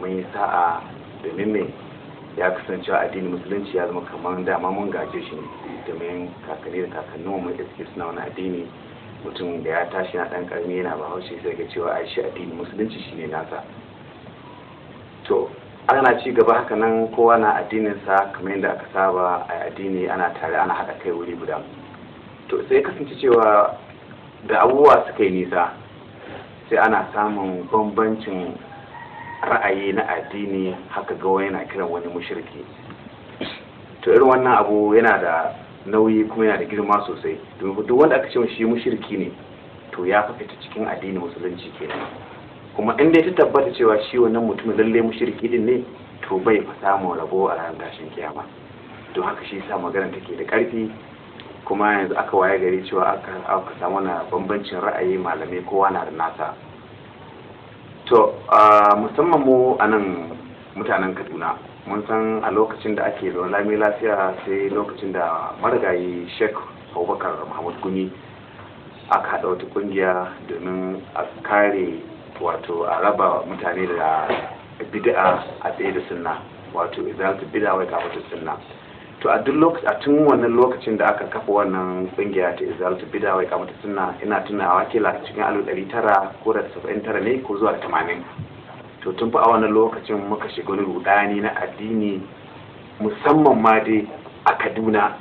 mun yi sa'a domin me ya kasance addinin musulunci ya zama kamar dama mun gaje shi ne domin kakanni da kakannin mu da suke suna wani addini mutum da ya tashi na dan karmi yana bahaushe sai ga cewa ai shi addinin musulunci shine nasa to ana ci gaba haka nan kowa na addininsa kamar yadda aka saba a addini ana tare ana haɗa kai wuri guda to sai kasance cewa da abubuwa suka yi nisa sai ana samun bambancin ra'ayi na addini haka ga wani yana kiran wani mushirki to irin wannan abu yana da nauyi kuma yana da girma sosai domin duk wanda aka ce shi mushirki ne to ya fita cikin addinin musulunci kenan kuma in dai ta tabbata cewa shi wannan mutumin lalle mushriki din ne to bai fa samun rabo a ranar tashin kiyama don haka shi sa magana take da karfi kuma yanzu aka waye gari cewa aka aka samu na bambancin ra'ayi malamai kowa na da nasa to musamman mu a nan mutanen kaduna mun san a lokacin da ake da lami lafiya sai lokacin da marigayi sheikh abubakar muhammad gumi aka haɗa wata ƙungiya domin a kare wato a raba mutane da bid'a a tsaye da sunna wato izalatu bid'a wai kafatu sunna to a duk lokacin a tun wannan lokacin da aka kafa wannan kungiya ta izalatu bid'a wai kafatu sunna ina tunawa kila cikin alif ɗari tara ko da saba'in tara ne ko zuwa tamanin to tun fa a wannan lokacin muka shiga wani rudani na addini musamman ma dai a kaduna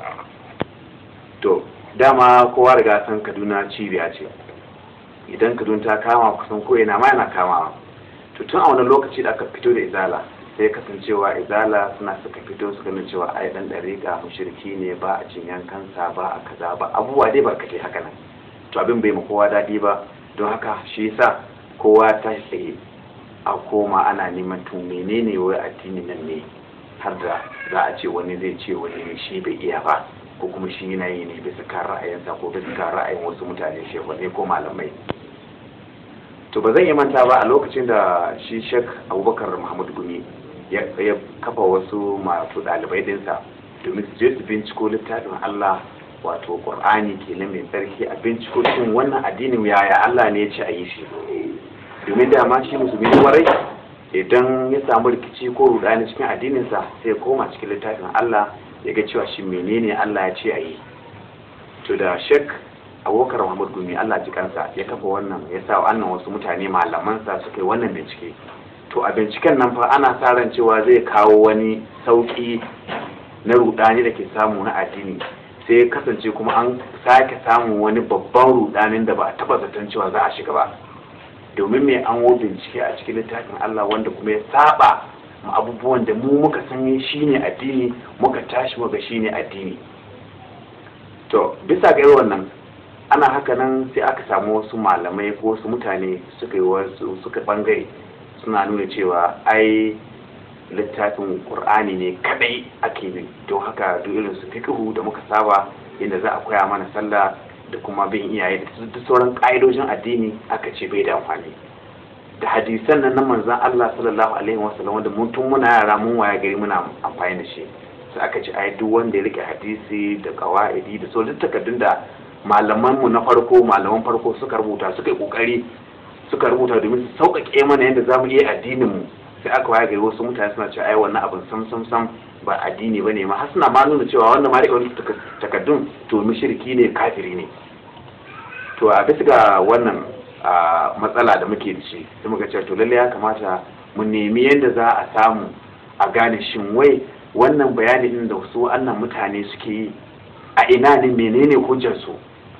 to dama kowa riga san kaduna cibiya ce idan kaduna ta kama kusan ko ina ma yana kamawa to tun a wani lokaci da aka fito da izala sai kasancewa izala suna suka fito suka nuna cewa ai dan dariƙa mushriki ne ba a cin yankansa ba a kaza ba abubuwa dai barkatai haka nan to abin bai ma kowa daɗi ba don haka shi yasa kowa ta tsaye a koma ana neman tun menene wai addini nan ne har da za a ce wani zai ce wani shi bai iya ba ko kuma shi yana yi ne bisa kan ra'ayinsa ko bisa kan ra'ayin wasu mutane shehunai ko malamai to ba zan yi manta ba a lokacin da shi shek abubakar muhammad gumi ya kafa wasu masu ɗalibai dinsa domin su je su binciko littafin allah wato ƙur'ani kenan mai tsarki a binciko shin wannan addinin yaya allah ne ya ce a yi shi domin dama shi musulmi warai idan ya samu rikici ko rudani cikin addininsa sai ya koma cikin littafin allah ya ga cewa shi menene allah ya ce a yi to da shek abokar muhammad gumi allah ji kansa ya kafa wannan ya sa wannan wasu mutane malamansa suka yi wannan bincike to a binciken nan fa ana sa ran cewa zai kawo wani sauki na rudani da ke samu na addini sai ya kasance kuma an sake samun wani babban rudanin da ba a taba zaton cewa za a shiga ba domin mai an wo bincike a cikin littafin allah wanda kuma ya saba ma abubuwan da mu muka san shine addini muka tashi muka shine addini to bisa ga irin wannan ana haka nan sai aka samu wasu malamai ko wasu mutane suka yi wasu suka bangare suna nuna cewa ai littafin qur'ani ne kadai ake bin don haka duk irin su fiqhu da muka saba inda za a koya mana sallah da kuma bin iyaye da duk sauran ka'idojin addini aka ce bai da amfani da hadisan nan na manzon Allah sallallahu alaihi wasallam wanda mun tun muna yara mun waya gari muna amfani da shi sai aka ce ai duk wanda ya rike hadisi da qawaidi da sauran takardun da malaman mu na farko malaman farko suka rubuta suka yi kokari suka rubuta domin su sauƙaƙe mana yadda zamu iya addinin mu sai aka waya gari wasu mutane suna cewa ai wannan abin sam sam sam ba addini ba ne ma har suna ma nuna cewa wannan ma rike wani takaddun to mushriki ne kafiri ne to a bisa ga wannan matsala da muke da shi sai muka ce to lalle ya kamata mu nemi yadda za a samu a gane shin wai wannan bayani din da wasu wannan mutane suke yi a ina ne menene hujjar su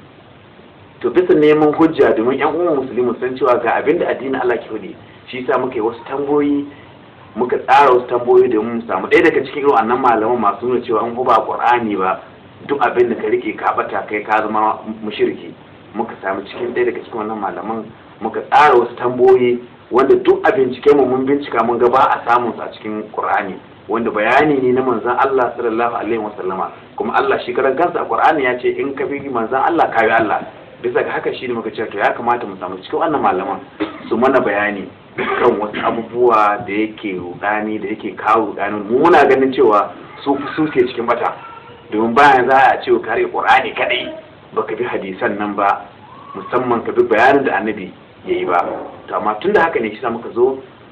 to bisa neman hujja domin yan uwan musulmi san cewa ga abin da addinin Allah ke faɗi shi yasa muka yi wasu tamboyi muka tsara wasu tamboyi domin mu samu ɗaya daga cikin irin wannan malaman masu nuna cewa an ba Qur'ani ba duk abin da ka rike ka bata kai ka zama mushriki muka samu cikin ɗaya daga cikin wannan malaman muka tsara wasu tamboyi wanda duk a bincike mu mun bincika mun ga ba a samun su a cikin Qur'ani wanda bayani ne na manzon Allah sallallahu alaihi wasallama kuma Allah shi karan kansa a Qur'ani ya ce in ka bi manzon Allah ka bi Allah bisa ga haka shi ne muka ce to ya kamata mu samu cikin wannan malaman su mana bayani kan wasu abubuwa da yake rudani da yake kawo rudani mu muna ganin cewa su suke cikin bata domin bayan za a ce ka rike Qur'ani kadai baka bi hadisan nan ba musamman ka bi bayanin da annabi ya yi ba to amma tun da haka ne shi muka zo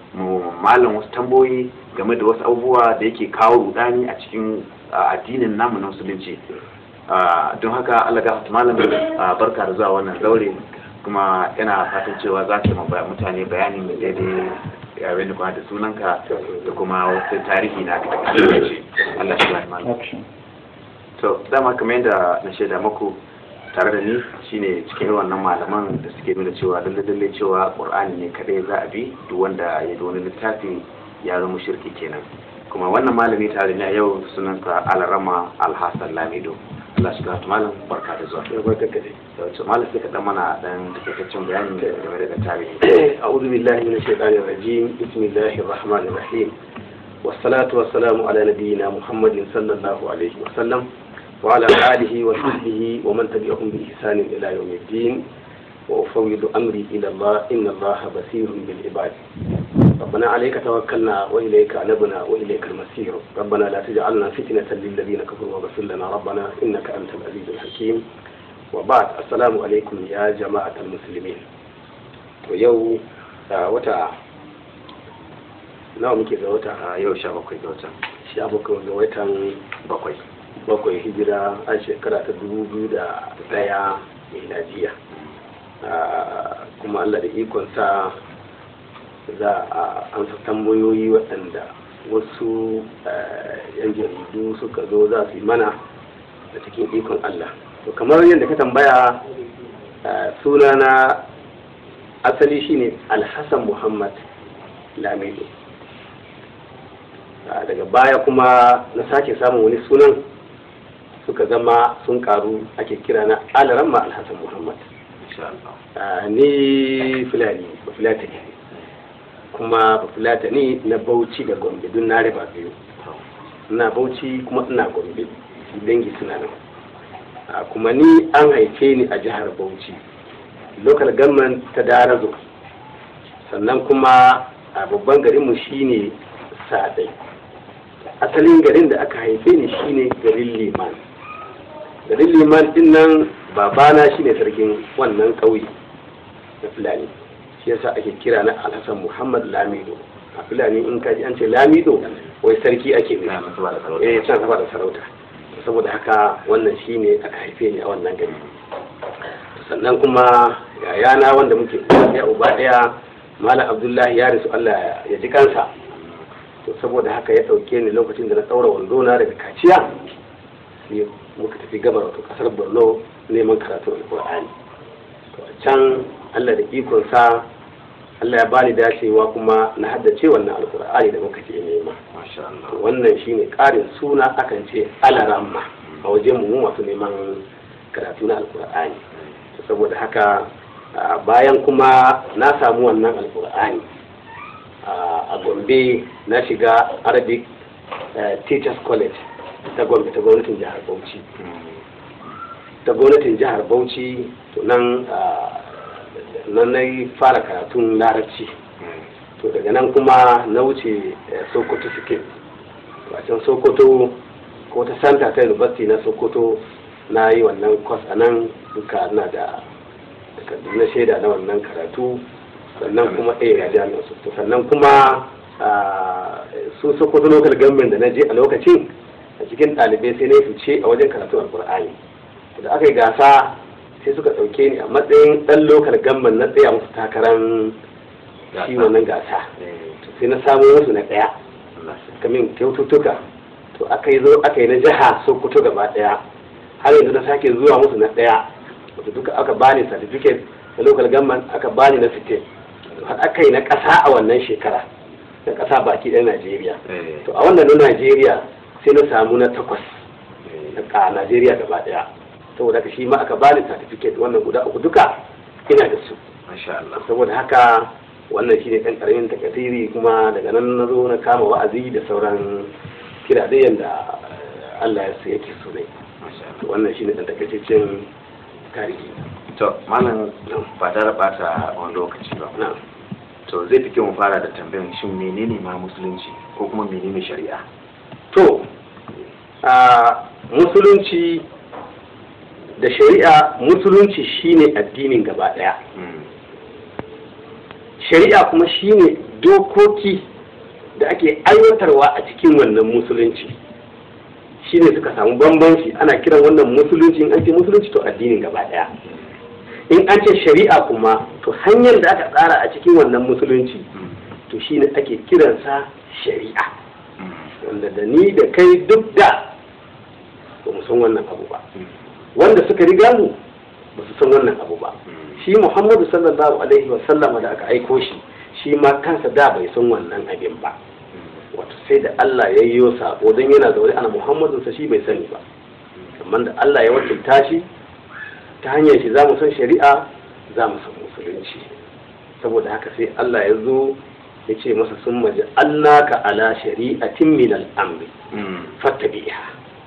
malam wasu tamboyi game da wasu abubuwa da yake kawo rudani a cikin addinin namu na musulunci don haka Allah ga malam barka da zuwa wannan zaure kuma yana fatan cewa za ka mutane bayani mai daidai yare da kuma da sunanka da kuma wasu tarihi na aka ce Allah shi bani malam to dama kamar yadda na shaida muku tare da ni shine cikin wannan malaman da suke nuna cewa lalle lalle cewa qur'ani ne kadai za a bi duk wanda ya da wani littafi ya zama shirki kenan kuma wannan malami tare da yau sunansa alarama alhassan lamido Allah shi gata malam barka da zuwa ya barka kade da wacce malam sai ka dan mana dan takaitaccen bayani game da tarihi a'udhu billahi minash shaitanir rajim bismillahir rahmanir rahim wassalatu wassalamu ala nabiyyina muhammadin sallallahu alaihi wasallam وعلى آله وصحبه ومن تبعهم بإحسان إلى يوم الدين وأفوض أمري إلى الله إن الله بصير بالعباد ربنا عليك توكلنا وإليك أنبنا وإليك المصير ربنا لا تجعلنا فتنة للذين كفروا واغفر لنا ربنا إنك أنت العزيز الحكيم وبعد السلام عليكم يا جماعة المسلمين ويو وتا nawa muke ga wata a yau sha bakwai ga watan sha bakwai ga watan bakwai bakwai hijira a shekara ta dubu biyu da daya miladiya kuma allah da ikonsa za a amsa tambayoyi waɗanda wasu yan jaridu suka zo za su yi mana da cikin ikon allah to kamar yadda ka tambaya sunana asali shine alhassan muhammad lamido daga baya kuma na sake samun wani sunan suka zama sun karu ake kira na alaramma alhassan muhammad ni fulani bafulata ne kuma bafulata ne na bauchi da gombe don na riba biyu ina bauchi kuma ina gombe dangi suna nan kuma ni an haife ni a jihar bauchi local government ta darazo sannan kuma a babban garinmu shine sadai asalin garin da aka haife ni shine garin liman garin liman din nan babana shine sarkin wannan ƙauye na fulani shi yasa ake kira na alhassan muhammad lamido a fulani in kaji an ce lamido wai sarki ake ne eh can saba da sarauta saboda haka wannan shine aka haife ni a wannan gari sannan kuma yayana wanda muke ya uba daya malam abdullahi ya rasu allah ya ji kansa to saboda haka ya ɗauke ni lokacin da na ɗaura wando na daga kaciya sai muka tafi gabar wato ƙasar borno neman karatu alƙur'ani to a can allah da ikonsa allah ya bani dacewa kuma na haddace wannan alƙur'ani da muka je nema to wannan shine ƙarin suna akan ce alaramma a wajen mu masu neman karatu na alƙur'ani saboda haka bayan kuma na samu wannan alƙur'ani a gombe na shiga arabic teachers college ta gombe ta gwamnatin jihar bauchi ta gwamnatin jihar bauchi to nan nan na fara karatun larabci to daga nan kuma na wuce sokoto suke a can sokoto ko ta santa ta university na sokoto na yi wannan kwas a nan duka na da na shaida na wannan karatu sannan kuma eh a jami'ar su sannan kuma su sokoto local government da na je a lokacin a cikin ɗalibai sai na yi fice a wajen karatu alkur'ani da aka yi gasa sai suka ɗauke ni a matsayin ɗan local government na tsaya musu takarar shi wannan gasa sai na samu musu na ɗaya kamin kyaututtuka to aka yi zo aka yi na jiha sokoto gaba ɗaya har yanzu na sake zuwa musu na ɗaya wato duka aka bani certificate na local government aka bani na state har aka yi na ƙasa a wannan shekara na ƙasa baki ɗaya Najeriya. To a wannan na Najeriya sai na samu na takwas a Najeriya gaba ɗaya. Saboda haka shi ma aka bani certificate wannan guda uku duka ina da su. Saboda haka wannan shi ne ɗan ƙaramin takasiri kuma daga nan na zo na kama wa'azi da sauran kira da yadda Allah ya yake so ne. Wannan shi ne ɗan takaitaccen tarihi. To, malam ba tare bata wani lokaci ba. to zai fi kyau mu fara da tambayan shin menene ma musulunci ko kuma menene shari'a to a musulunci da shari'a musulunci shine addinin gaba daya shari'a kuma shine dokoki da ake aiwatarwa a cikin wannan musulunci shine suka samu bambanci ana kiran wannan musulunci in an ce musulunci to addinin gaba daya in an ce shari'a kuma to hanyar da aka tsara a cikin wannan musulunci to shine ake kiransa shari'a wanda da ni da kai duk da ba mu san wannan abu ba wanda suka riga mu ba su san wannan abu ba shi muhammadu sallallahu alaihi wa sallama da aka aiko shi shi ma kansa da bai san wannan abin ba wato sai da Allah ya yi sako don yana zaune ana muhammadun sa shi bai sani ba amma da Allah ya wakilta shi ta hanyar shi za mu san shari'a za mu san musulunci saboda haka sai Allah ya zo ya ce masa sun maji annaka ala shari'atin min al'amri fattabi'a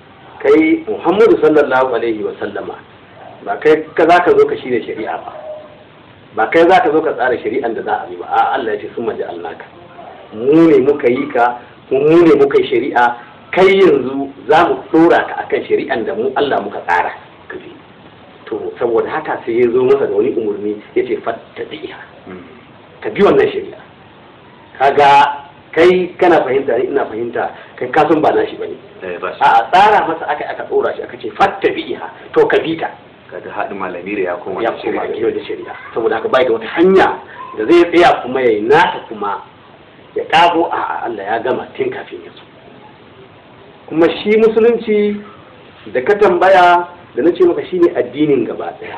kai muhammadu sallallahu alaihi wa sallama ba kai ka za ka zo ka shirya shari'a ba ba kai za ka zo ka tsara shari'an da za a yi ba a Allah ya ce sun maji annaka mu ne muka yi ka mu ne muka yi shari'a kai yanzu za mu dora ka akan shari'an da mu Allah muka tsara ka bi to saboda haka sai ya zo masa da wani umarni ya ce fattabi'a ka bi wannan shari'a kaga kai kana fahimta ni ina fahimta kai ka san ba nashi bane a tsara masa aka aka dora shi aka ce fattabi'a to ka bi ta kaga haɗin malami da ya koma ya koma da da shari'a saboda haka bai da wata hanya da zai tsaya kuma ya yi nata kuma ya kago a Allah ya gama tun kafin ya so kuma shi musulunci da ka tambaya da na ce maka shine addinin gaba daya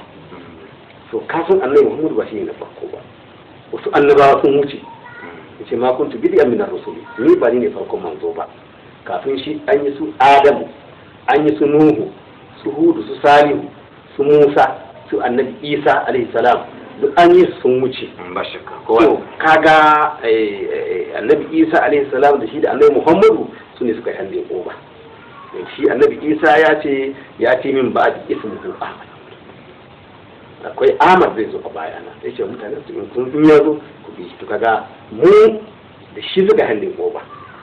to kafin annabi Muhammad ba shine na farko ba wasu annabawa sun wuce yace ma kuntu bid'an min ar-rusuli ni ba ni ne farkon manzo ba kafin shi an yi su Adamu an yi su Nuhu su Hudu su Salihu su Musa su annabi Isa alaihi salam duk an yi sun wuce ba shakka to kaga annabi Isa alaihi salam da shi da annabi Muhammadu su ne suka yi hannun oba shi annabi Isa ya ce ya ce min ba da ismuhu Ahmad akwai Ahmad zai zo a bayana sai ce mutane su in kun ya zo ku bi shi to kaga mu da shi suka hannun oba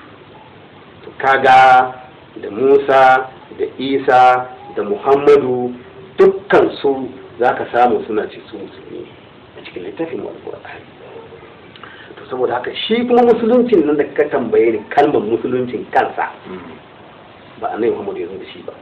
to kaga da Musa da Isa da Muhammadu dukkan su za ka samu suna ce su musulmi a cikin littafin alƙur'ani to saboda haka shi kuma musuluncin nan da ka tambaye ni kalmar musuluncin kansa ba annabi Muhammad ya zo da shi ba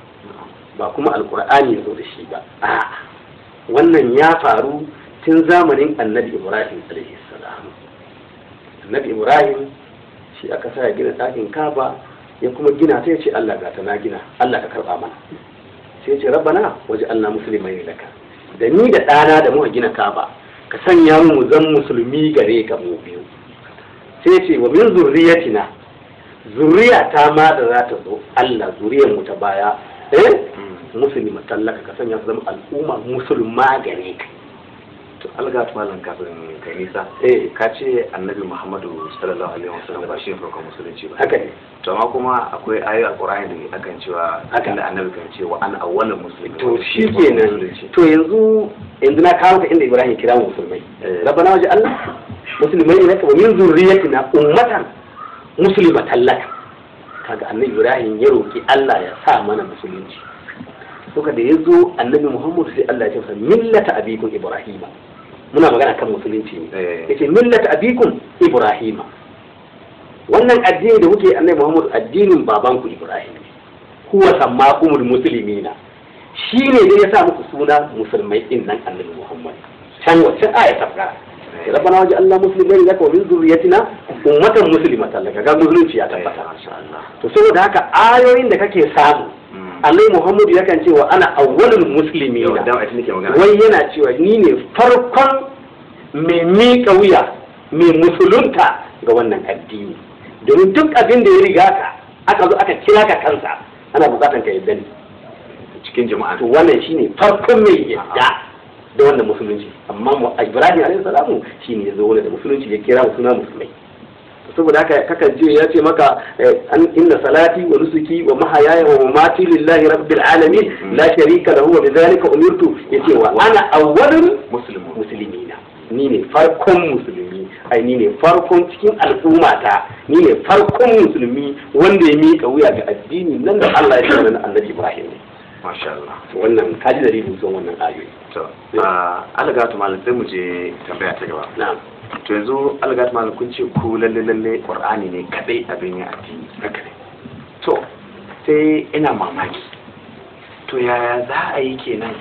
ba kuma alƙur'ani ya zo da shi ba a'a wannan ya faru tun zamanin annabi Ibrahim alaihi salam annabi Ibrahim shi aka sa ya gina ɗakin kaba ya kuma gina ta ya ce Allah ga ta na gina Allah ka karɓa mana sai ce rabbana waje Allah musulmai laka da ni da ɗana da muka gina kaba ka sanya mu zan musulmi gare ka mu biyu sai ce wa min zurriyatina zuriya ta ma da za ta zo Allah zuriyar mu ta baya eh musulmi matallaka ka sanya su zama al'umma musulma gare ka to alga malam kafin kai nisa eh ka ce annabi muhammadu sallallahu alaihi wasallam ba shi ne farkon musulunci ba haka ne to amma kuma akwai ayoyi a qur'ani da akan cewa Haka. inda annabi kan ce wa ana awwalul muslimin to shi kenan to yanzu yanzu na kawo ka inda Ibrahim kira mu musulmai Eh. rabbana waje Allah musulmai ne ka wa min zurriyatina ummatan muslimatan lak kaga annabi Ibrahim ya roki Allah ya sa mana musulunci suka da yazo annabi Muhammad sai Allah ya ce masa millata abikum Ibrahima muna magana kan musulunci ne Eh. yace millata abikum Ibrahima wannan addini da kuke annabi Muhammad addinin babanku Ibrahim ne huwa sammakumul muslimina shi ne da ya sa muku suna musulmai din nan annabi Muhammad can wacce aya ta fara rabbana waje Allah muslimai laka wa min zurriyatina ummatan muslimatan laka ga musulunci ya tabbata masha Allah to saboda haka ayoyin da kake samu annabi Muhammad yakan ce wa ana awwalul yau muslimina dan ita nake magana wai yana cewa ni ne farkon mai miƙa wuya mai musulunta ga wannan addini domin duk abin da ya riga ka aka zo aka kira ka kansa ana bukatan ka yadda ne cikin jama'a to wannan shine farkon mai yadda da wannan musulunci amma mu Ibrahim alaihi salamu shine ya zo wani da musulunci ya kira mu suna musulmai saboda haka kakan je ya ce maka eh, an inna salati wa nusuki wa mahayaya wa mamati lillahi rabbil alamin la sharika lahu wa bidhalika umirtu yace wa ana awwalul muslimu muslimina ni ne farkon musulmi ai ni ne farkon cikin al'ummata ni ne farkon musulmi wanda ya miƙa wuya ga addini nan da Allah ya shirya na annabi Ibrahim ne masha Allah to wannan kaji dalilin zuwan wannan ayoyi to a algatu malam sai mu je tambaya ta gaba na'am to yanzu algatu malam kun ce ku lalle lalle qur'ani ne kadai abin ya addini haka ne to sai ina mamaki to yaya za a yi kenan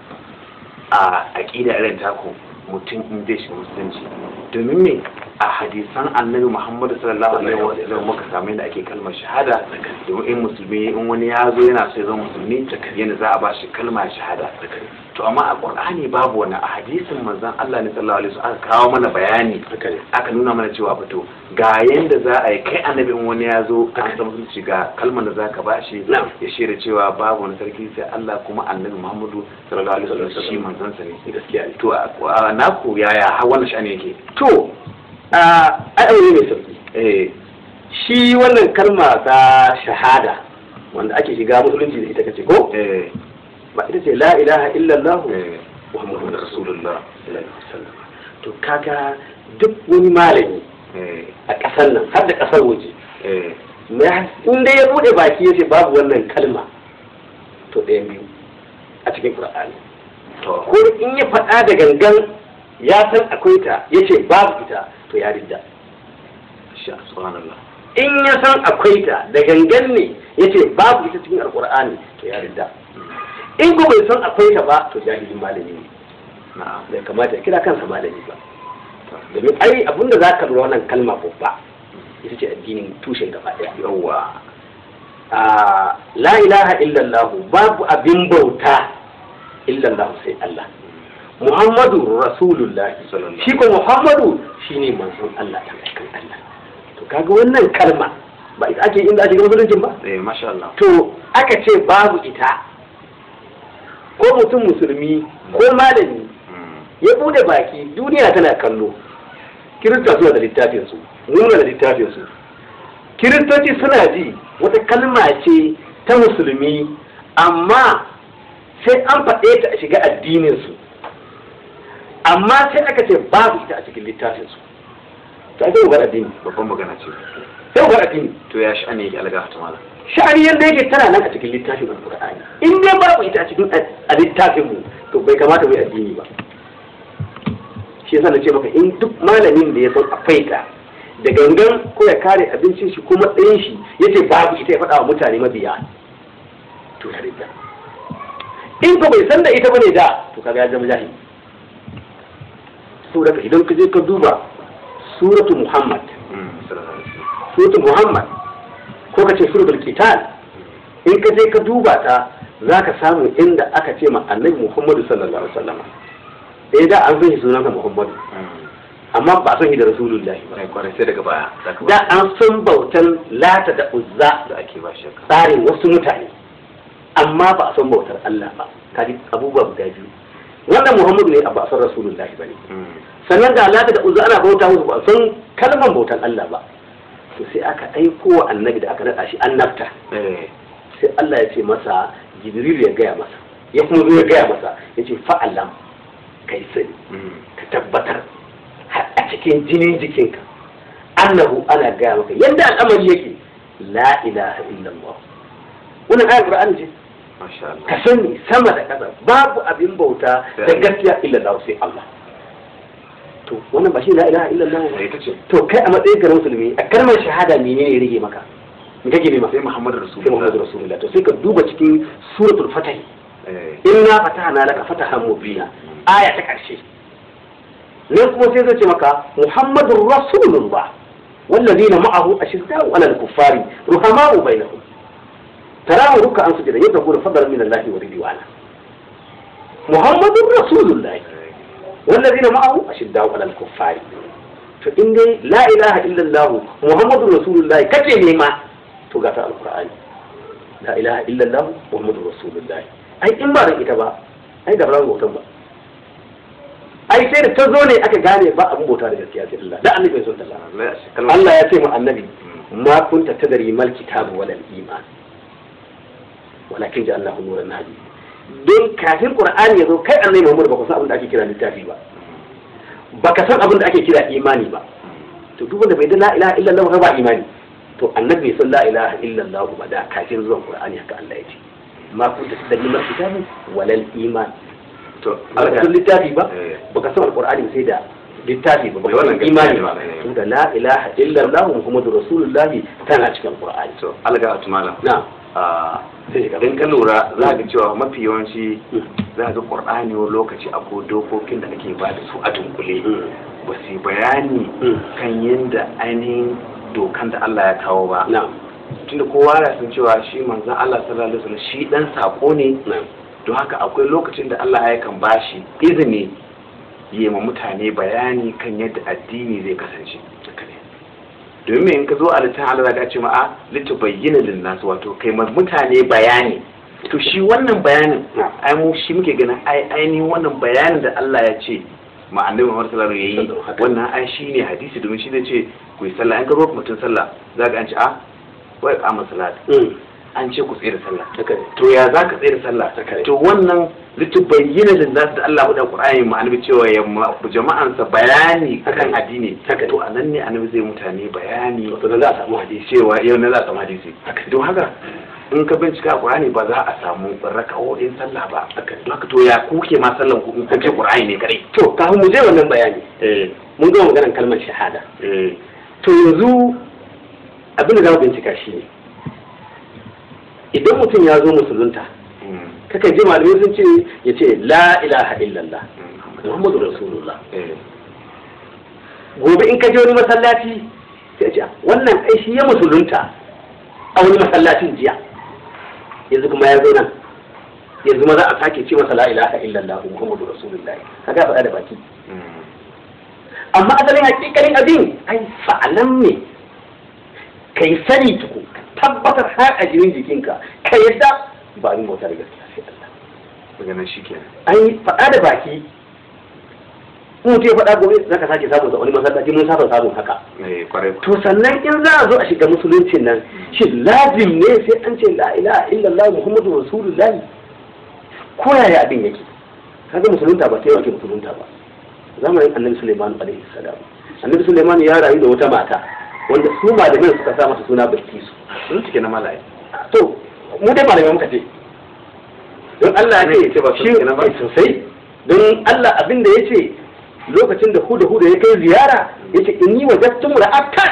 a aƙida irin taku mutum in zai shiga musulunci domin me a hadisan annabi muhammadu sallallahu alaihi wa sallam muka samu yadda ake kalmar shahada domin in musulmi in wani ya zo yana so ya zama musulmi yadda za a ba shi kalmar shahada to amma a qur'ani babu wani a hadisin manzon Allah ne sallallahu alaihi wasallam aka kawo mana bayani haka ne aka nuna mana cewa fito ga yanda za a yi kai annabi in wani ya zo an san musulunci ga kalmar da zaka ba shi Na'am. ya shaida cewa babu wani sarki sai Allah kuma annabi Muhammadu sallallahu alaihi wasallam shi manzon sa ne gaskiya ne to a a naku yaya har wannan shani yake to a aure mai sauki eh shi wannan kalma ta shahada wanda ake shiga musulunci da ita kace ko eh ba ita ce la ilaha illallah eh muhammadu rasulullah rasulullah sallallahu alaihi wasallam to kaga duk wani malami eh a ƙasar nan har da ƙasar waje eh na- in dai ya bude baki ya ce babu wannan kalma to ɗayan biyu a cikin qur'ani to ko in ya faɗa da gangan ya san akwai ta ya ce babu ita to ya ridda sha subhanallah in ya san akwai ta da gangan ne ya ce babu ita cikin alkur'ani to ya ridda in ko bai san akwai ta ba to jahilin malami ne na'am bai kamata ya kira kansa malami ba domin ai abinda za ka lura wannan kalma babba ita ce addinin tushen gaba ɗaya yawa a la ilaha illallah babu abin bauta illallah sai Allah Muhammadu Rasulullah Sallallahu. shi ko Muhammadu shine manzon Allah dan aikan Allah to kaga wannan kalma ba ita ake inda ake ga musuluncin ba eh masha Allah to aka ce babu ita ko mutum musulmi ko malami Mm. ya bude baki duniya tana kallo kirista suna da littafin su muna da littafin su kiristoci suna ji wata kalma ce ta musulmi amma sai an faɗe ta a shiga addinin su amma sai aka ce babu ita a cikin littafin su ta zai ugar addini babban magana ce sai ugar addini to ya sha'ani yake alga ta malam sha'ani yadda yake tana nan a cikin littafin alƙur'ani in dai babu ita a cikin a littafin mu to bai kamata mu yi addini ba shi yasa na ce maka in duk malamin da ya san akwai ta da gangan ko ya kare abincin shi ko matsayin shi ya ce babu ita ya faɗa wa mutane mabiya to ya rinda in ko bai san da ita bane da to kaga ya zama jahili saboda idan ka je ka duba suratu muhammad Mm, sallallahu alaihi wasallam suratu muhammad ko ka ce suratul qital in ka je ka duba ta za ka samu inda aka ce ma annabi muhammadu sallallahu alaihi wasallam eh da an san shi sunansa muhammadu Mm. amma ba a san shi da rasulullahi ba Ai, kwarai sai daga baya za ka da ba an san bautan lata da uzza da ake ba shakka tsarin wasu mutane amma ba a san bautar Allah ba kaji abubuwa guda biyu wannan muhammadu ne ba a san rasulullahi ba ne Mm. sannan da lata da uzza ana bauta musu ba a san kalmar bautan Allah ba to sai aka aiko wa annabi da aka naɗa shi annabta eh sai Allah ya ce masa jibril ya gaya masa ya kuma zo ya gaya masa ya ce fa'alam kai sani Mm. ka tabbatar har a cikin jinin jikinka annahu ana gaya maka yadda al'amari yake la ilaha illallah wannan ayar qur'ani ce masha Allah ka sani sama da ƙasa babu abin bauta da gaskiya illallah sai Allah to wannan ba shi la ilaha illallah ba sai ta ce to kai a matsayin ka na musulmi a kalmar shahada menene ya rage maka me kake nema sai Muhammadu sai Rasulullah Muhammadu Rasulullah to sai ka duba cikin suratul fatah eh inna fatahna laka fatahan mubina aya ta karshe nan kuma sai zai ce maka Muhammadur Rasulullah wallazina ma'ahu ashidda'u 'alal kuffari ruhama'u bainahum tarahu ruk'an sujada yabtaguna fadlan min Allah wa ridwana Muhammadur Rasulullah wallazina ma'ahu ashidda'u 'alal kuffari to in dai la ilaha illallah Muhammadur Rasulullah kace ne ma to ga ta alqur'ani la ilaha illallah Muhammadur Rasulullah ai in ba ran ita ba ai da ba bautan ba ai sai da ta zo ne aka gane ba abin bauta da gaskiya sai Allah da annabi bai so ta Allah Allah ya shi kalmar Allah ya ce mu annabi ma kunta tadri mal kitabu wal iman walakin ja Allahu nuran hadi don kafin qur'ani ya zo kai annabi Muhammad baka san abin da ake kira littafi ba baka san abin da ake kira imani ba to duk wanda bai da la ilaha illallah ba ba imani to annabi bai san la ilaha illallah ba da kafin zuwan qur'ani haka Allah ya ce ma kunta da limar kitabi walal iman to ba ka san littafi ba Eh. baka san alqur'ani sai da littafi ba Eh, baka wannan san imani gaskiya ba ne. tunda la ilaha illallah muhammadur rasulullah tana cikin alqur'ani to alga atmala na a sai ka idan ka lura za ka cewa mafi yawanci Mm. za ga qur'ani wani lokaci akwai dokokin da ake ba da su a dunkule Mm. ba su yi bayani Mm. kan yadda ainihin dokan da Allah ya kawo ba na tunda kowa ya san cewa shi manzon Allah sallallahu alaihi wasallam shi dan sako ne na don haka akwai lokacin da Allah ya kan bashi izini yi ma mutane bayani kan yadda addini zai kasance domin in ka zo a littafin Allah ka ce ma a litubayyana linnas wato kai ma mutane bayani to shi wannan bayanin Na. ai mu shi muke ganin ai ainihin wannan bayanin da Allah ya ce ma annabi Muhammad sallallahu alaihi wasallam yayi Haka. wannan ai shine hadisi domin shi zai ce ku yi sallah in ka zo mutum sallah zaka an ce a wai qama salat Mm. an ce ku tsira sallah haka ne to ya za ka tsere sallah Haka ne. to wannan litubayyana linnas da Allah da Qur'ani ma annabi cewa ya ma jama'ansa bayani Haka kan ne. addini Haka ne. to anan ne annabi zai mutane bayani to da za a samu hadisi cewa yau na za a samu hadisi don haka in ka bincika a Qur'ani ba za a samu raka'o'in sallah ba don haka to ya kuke ma sallan ku in kun ce Qur'ani ne kadai to kafin mu je wannan bayani eh mun gama maganar kalmar shahada eh to yanzu abin da za mu bincika shi ne idan mutum ya zo musulunta mm, kakan ji malamai sun ce ya ce la ilaha illallah mm, muhammadu rasulullah eh gobe in ka je wani masallaci sai ce wannan ai shi ya musulunta a wani masallacin jiya yanzu kuma ya zo nan yanzu ma za a sake ce masa la ilaha illallah muhammadu rasulullah kaga faɗa da baki mm, amma asalin hakikalin abin ai fa'alan ne kai sani tuku tabbatar har a jirin jikinka ka yadda ba abin bauta da gaskiya sai Allah daga nan shikenan ai faɗa da baki in mutum ya faɗa gobe za ka sake samun sa wani masallaci mun saba samun haka eh kwarai ku to sannan in za a zo a shiga musuluncin nan shi lazim ne sai an ce la ilaha illallah muhammadu rasulullah ko yaya abin yake kaga musulunta ba ta yi wake musulunta ba zamanin annabi suleiman alaihi salam annabi suleiman ya rayu da wata mata wanda su malamin suka sa mata suna bilkisu sun cike na mala'i to mu dai malamai muka ce don Allah ya Ne, ce ce ba su shi kenan ba? eh, sosai don Allah abin da ya ce lokacin da huda huda ya kai ziyara ya ce inni wajattum ra'atan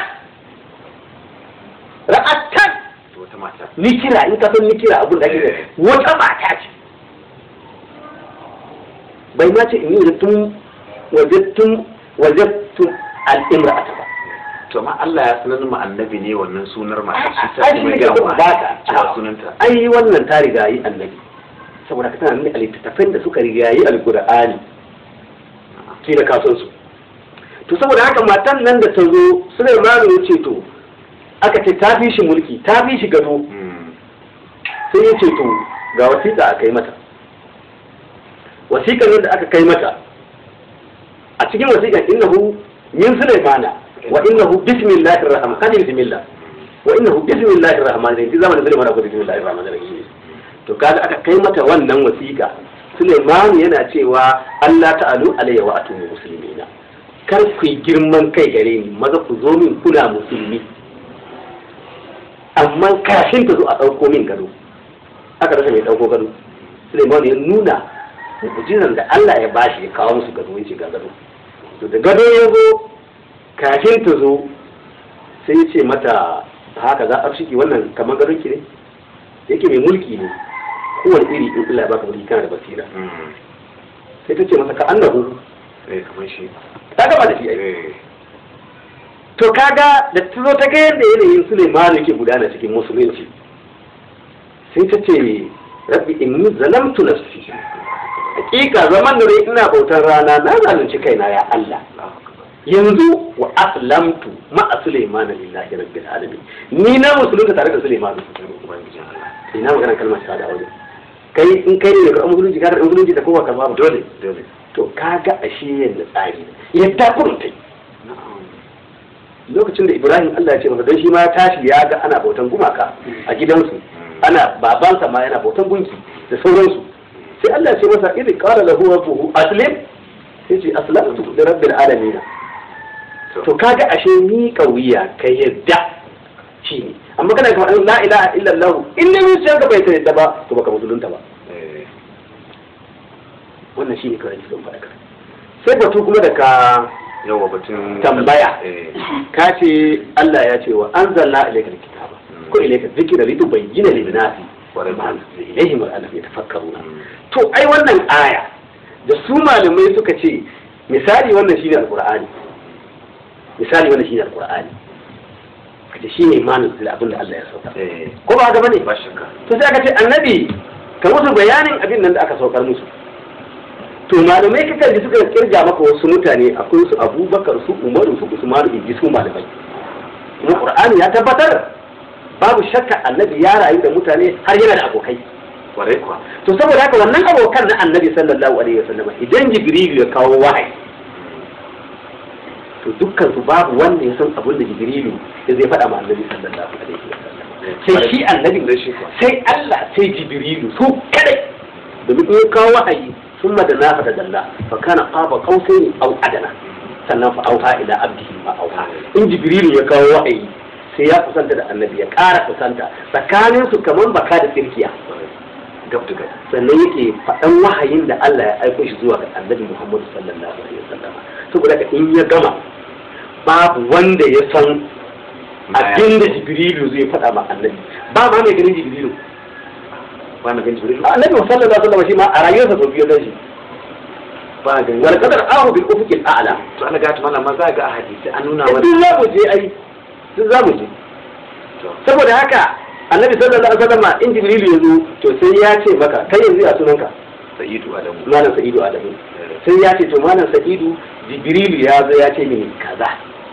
ra'atan to wata mata ni kira in ka san ni kira abin da ake Eh. wata mata ce bai ma ce inni wajattum wajattum wajattum al-imra'ata ba to ma Allah ya sanar ma annabi ne wannan sunar mata shi ta ai kuma shi ga ne mu ba ta cewa sunanta ai wannan ta riga yi annabi saboda ka tana nuna a littattafan da suka riga yi alkur'ani ke da kasan su to saboda haka matan nan da ta zo Sulaiman ya ce to aka ce ta fi shi mulki ta fi shi gado Mm, sai ya ce to ga wasiƙa a kai mata wasiƙar nan da aka kai mata a cikin wasiƙar innahu min Sulaimana wa innahu bismillahir rahman kan bismillah wa innahu bismillahir rahman rahim zamanin Sulaiman ko bismillahir rahman rahim to kaga aka kai mata wannan wasiƙa Sulaiman yana cewa Allah ta'alu alayya wa atumu muslimina kar ku yi girman kai gare ni maza ku zo min kuna musulmi amma kafin ta zo a ɗauko min gado aka rasa mai ɗauko gado Suleiman ya nuna mu'jizan da Allah ya bashi ya kawo musu gado ya ce ga gado to da gado ya zo kafin ta zo sai ya ce mata haka za a shiki wannan kamar gadon ki ne yake mai mulki ne kowane iri in Allah ya baka mulki kana da basira mm, sai ta ce masa ka annahu eh kamar shi ta gaba da shi ai eh to kaga da ta zo ta ga yadda yanayin Suleiman yake gudana cikin musulunci sai ta ce rabbi inni zalamtu nafsi hakika zaman da ina bautar rana na zalunci kaina ya Allah Allahu akbar yanzu wa aslamtu ma'a Suleiman lillahi rabbil alamin ni na musulunta tare da Suleiman ubangijin Allah ina magana kalmar shahada wajen kai in kai ne ka musulunci ka da musulunci da kowa ka ba dole dole to kaga ashe yadda tsari yadda kuruntai na'am lokacin da ibrahim allah ya ce masa don shi ma ya tashi ya ga ana bautan gumaka a gidansu ana babansa ma yana bautan gunki da sauransu sai allah ya ce masa idh qala lahu rabbuhu aslim sai ce aslamtu li rabbil alamin to kaga ashe ni kauya ka yadda shi ne amma kana ka faɗin la ilaha illallah in ne zuciyarka bai sai da ba to baka musulunta ba eh, wannan shine kawai cikin faɗaka sai batu kuma da ka yawa batun tambaya eh, ka ce Allah ya ce wa anzalna ilayka alkitaba ko ilayka dhikra litubayyana lin-nasi Kwarai. ma nuzila ilayhim wa annahum yatafakkaruna mm, to ai wannan aya da su malamai suka ce misali wannan shine alqur'ani misali wannan shine alqur'ani kace shine imanin da abin da Allah ya sauka eh, ko ba haka bane ba shakka to sai aka ce annabi ka musu bayanin abin nan da aka saukar musu to malamai kakan ji suka kirga maka wasu mutane akwai su abubakar su umaru su usmanu in ji su malamai kuma qur'ani ya tabbatar babu shakka annabi ya rayu da mutane har yana da abokai kwarai kuwa to saboda haka wannan abokan na annabi sallallahu alaihi wasallam idan jibrilu ya kawo wahayi to dukkan su babu wanda ya san abin da jibrilu ya zai faɗa ma annabi sallallahu alaihi wasallam sai shi annabi da shi kuwa sai Allah sai jibrilu su kadai domin in ya kawo wahayi sun madana fa da dalla fa kana qaba qausaini aw adana sannan fa auha ila abdihi ma auha in jibrilu ya kawo wahayi sai ya kusanta da annabi ya ƙara kusanta tsakanin su kaman baka da tsirkiya gab da gab sannan yake faɗan wahayin da Allah ya aiko shi zuwa ga annabi Muhammadu sallallahu alaihi wasallam saboda ka in ya gama babu wanda ya san abin da jibrilu zai faɗa ma annabi ba ma mai ganin jibrilu ba na gan jibril annabi sallallahu alaihi wasallam shi ma a rayuwarsa sau biyu gan shi ba na gan wal qadar ahu bil ufuqil a'la to ana gata mana ma za ga a hadisi an nuna duk wani za mu je ai duk za mu je to saboda haka annabi sallallahu alaihi wasallam in jibrilu ya zo to sai ya ce maka kai yanzu ya sunanka sa'idu adamu malam sa'idu adamu sai ya ce to malam sa'idu jibrilu ya zo ya ce mini kaza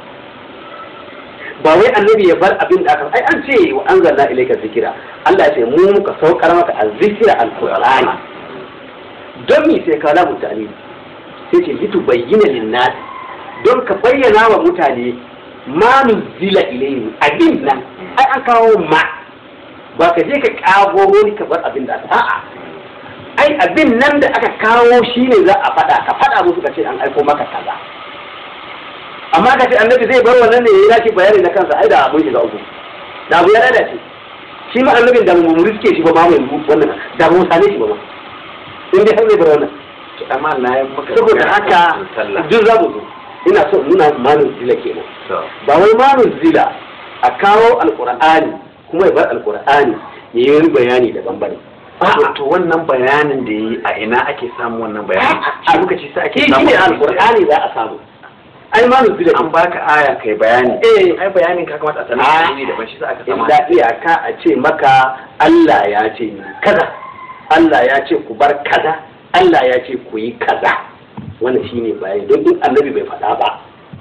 ba wai annabi ya bar abin da aka ai an ce wa anzalna ilayka zikira Allah ya ce mu muka saukar maka azzikira alqur'ani don mi sai ka lamu tani sai ce litu bayyana linnas don ka bayyana wa mutane ma nuzila ilayhim abin nan ai an kawo ma ba ka je ka kago wani ka bar abin da a'a ai abin nan da aka kawo shi ne za a faɗa ka faɗa musu ka ce an aiko maka kaza amma ka ce annabi zai bar wannan ne ya yi bayani na kansa ai da abun shiga uku da abu ya lalace shi ma annabin da mu riske shi ba ma mu yanzu wannan da mu sane shi ba ma in dai har zai bar wannan to amma na yi maka saboda haka sallah duk za mu zo ina so in nuna manun zila kenan to ba wai manun zila a kawo alqur'ani kuma ya bar alqur'ani ya yi bayani daban bane to to wannan bayanin da yi a ina ake samu wannan bayanin shi muka ce sai ake shi samu ne alqur'ani za a samu ai manun zila an baka aya kai bayani Eh. ai bayanin ka kamata a sanar Ah. da shi daban shi sa aka samu illa iyaka a ce maka Allah ya ce ni kaza Allah ya ce ku bar kaza Allah ya ce ku yi kaza wannan shine bayani don in annabi bai faɗa ba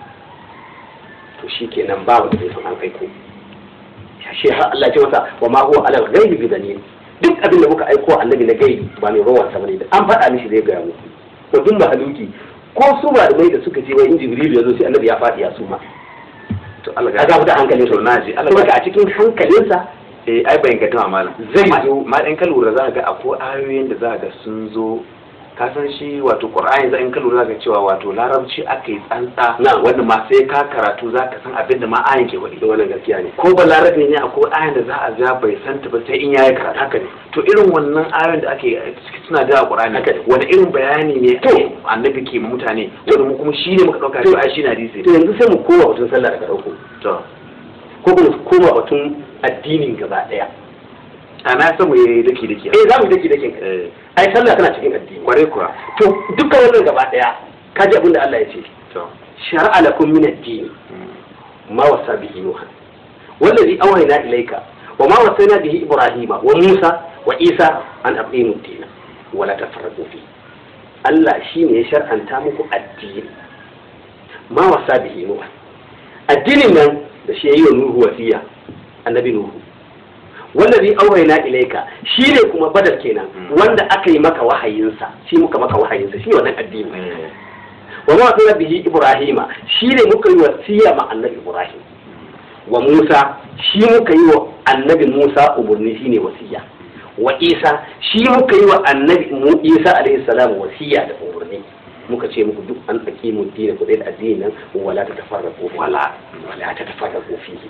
to shi kenan ba wanda bai san an kai ko shi har Allah ya ce masa wa ma huwa ala ghaibi bi dalil duk abin da muka aiko annabi na gaibi ba mai rawan sa bane da an faɗa mishi zai gaya muku to duk mahaluki ko su malamai da suka ce wai in jibril ya zo sai annabi ya faɗi ya suma to Allah a ga da hankalin to na ji Allah saboda a cikin hankalinsa eh ai bayan ga malam Zai Ma- zo. ma in ka lura za ka ga akwai ayoyin da za ka ga sun zo ka san shi wato qur'ani za in ka lura za ka cewa wato larabci aka yi tsantsa Na. wanda ma sai ka karatu za ka san abin da ma ayin ke wadi da wannan gaskiya ne ko ba larabe ne akwai ayan da za a ja bai santa ba sai in yayi karatu haka ne to irin wannan ayoyin da ake suna da qur'ani Haka ne. wani irin bayani ne To. annabi ke ma mutane wanda mu kuma shine muka dauka To. cewa ai shi na hadisi to yanzu sai mu koma batun sallah daga ɗauko to ko kuma mu koma batun addinin gaba ɗaya a na samu yayi daki daki eh za mu dake dake eh ai sallah tana cikin addini kware kuwa to dukkan wannan gaba ɗaya ka ji abin da Allah ya ce to shar'a lakum min ad-din mm. ma wasa bihi nuha wallazi awhayna ilayka wa ma wasayna bihi ibrahima wa musa wa isa an aqimu ad-din wa la tafarraqu fi Allah shine ya shar'anta muku addini ma wasa bihi nuha addinin nan da shi yayi wa nuhu wasiya annabi nuhu wallazi awhayna ilayka shine kuma badar kenan Mm. wanda aka yi maka wahayinsa shi muka maka wahayinsa shi wannan addini Eh. wa ma wasana bihi ibrahima shi ne muka yi wasiya ma annabi ibrahim wa musa shi muka yi wa annabi musa umarni shine wasiya wa isa shi muka yi wa annabi mu isa alaihi salam wasiya da umarni muka ce muku duk an tsaki mu dina ku da addini nan wala ta tafarraqu wala wala ta tafarraqu fihi kar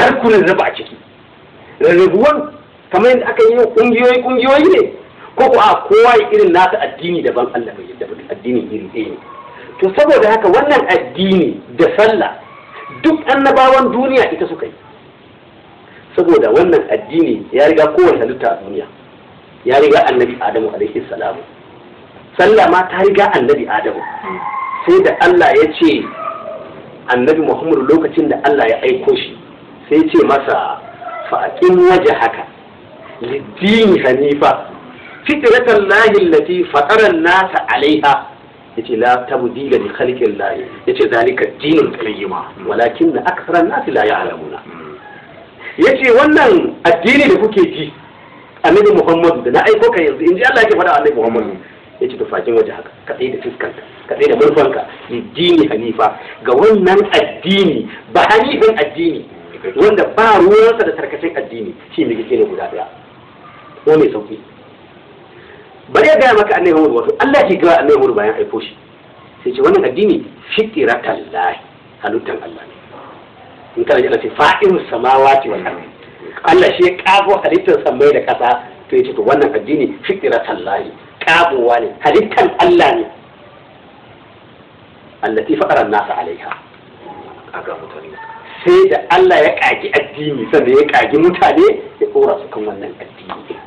kar ku rarraba a ciki rarrabuwan kamar yadda aka yi kungiyoyi kungiyoyi ne ko ko a kowa ya irin nasa addini daban Allah bai yadda ba addini iri ɗaya ne to saboda haka wannan addini da sallah duk annabawan duniya ita suka yi saboda wannan addini ya riga kowane halitta a duniya ya riga annabi adamu alaihi salamu sallah ma ta riga annabi adamu sai da Allah ya ce annabi muhammadu lokacin da Allah ya aiko shi sai ce masa fa'aƙin waje haka liddini hanifa fitratan lahi allati fatara nasa alaiha yace la tabdila li khalqi llahi yace zalika dinul qayyima walakin akthara an-nasi la ya'lamuna yace wannan addini da kuke ji annabi muhammadu da na aiko ka yanzu in ji Allah yake faɗa annabi muhammadu ya ce tufakin waje haka kaɗai da fuskanka kaɗai da murfanka dini hanifa ga wannan addini ba hanifin addini wanda ba ruwansa da tarkacin addini shi ne kike ne guda ɗaya ko mai sauki bari ya gaya maka annabi muhammadu wato Allah ke gawa annabi muhammadu bayan aiko shi sai ce wannan addini fitratan lahi halittan Allah ne in kana ji ce fa'in samawati wal ardi Allah shi ya kago halittar samai da kasa to yace to wannan addini fitratan lahi kagowa ne halittar Allah ne allati faqara nasa alaiha aga mutane sai da Allah ya kagi addini sannan ya kagi mutane ya dora su kan wannan addini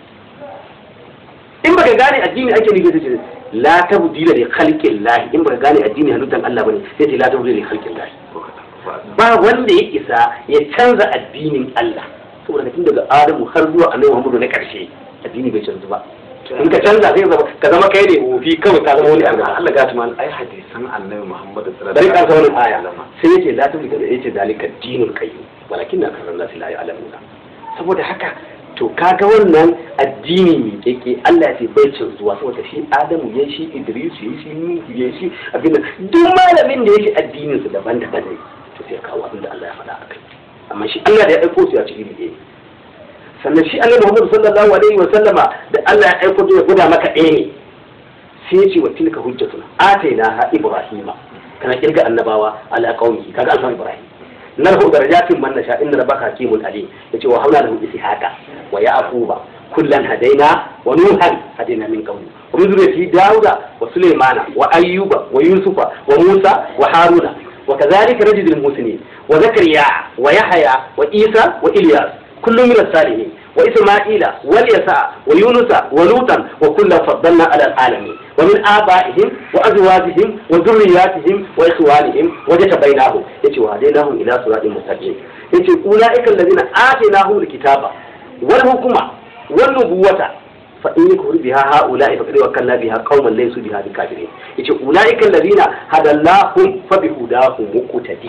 in baka gane addini ake nufi da ce la tabdila li khalqin lahi in baka gane addini halittar Allah bane sai ce la tabdila li khalqin lahi ba wanda ya isa ya canza addinin Allah saboda tun daga Adamu har zuwa Annabi Muhammadu na karshe addini bai canzu ba in ka canza sai ka zama kai ne wofi kawai ka zama wani abu Allah ga tumal ai hadisan annabi Muhammad sallallahu bari alaihi ka wannan aya sai yace la tabi da yace dalika dinul qayyim walakin na kan nasu la ya'lamuna saboda haka to kaga wannan addini ne yake Allah ya ce bai canzuwa saboda shi Adamu ya shi Idris ya shi Nuhu ya shi abin duk malamin da yake addinin su daban-daban ne to sai ya kawo abin da Allah ya faɗa akai amma shi Allah da ya aiko su ya ci iri ɗaya sannan shi annabi Muhammad sallallahu alaihi wa sallama da Allah ya aiko ya guda maka ɗaya ne sai ya ce wa tilka hujjatuna ataina ha ibrahima kana kirga annabawa ala qaumi kaga alfan ibrahim narhu darajatin man nasha inna rabbaka hakimun alim yace wa haula lahu ishaqa wa yaquba kullan hadaina wa nuhan hadaina min qawli wa min zurriyyati dauda wa sulaymana wa ayyuba wa yusufa wa musa wa haruna وكذلك رجل المسلمين وزكريا ويحيى وعيسى والياس كل من الصالحين وإسماعيل واليسع ويونس ولوطا وكلا فضلنا على العالمين ومن آبائهم وأزواجهم وذرياتهم وإخوانهم وجتبيناهم يتي وهديناهم إلى صراط مستقيم يتي أولئك الذين آتيناهم الكتاب والحكمة والنبوة فإن يكفر بها هؤلاء فقد وكلنا بها قوما ليسوا بها بكافرين يتي أولئك الذين هدى الله فبهداهم مقتدي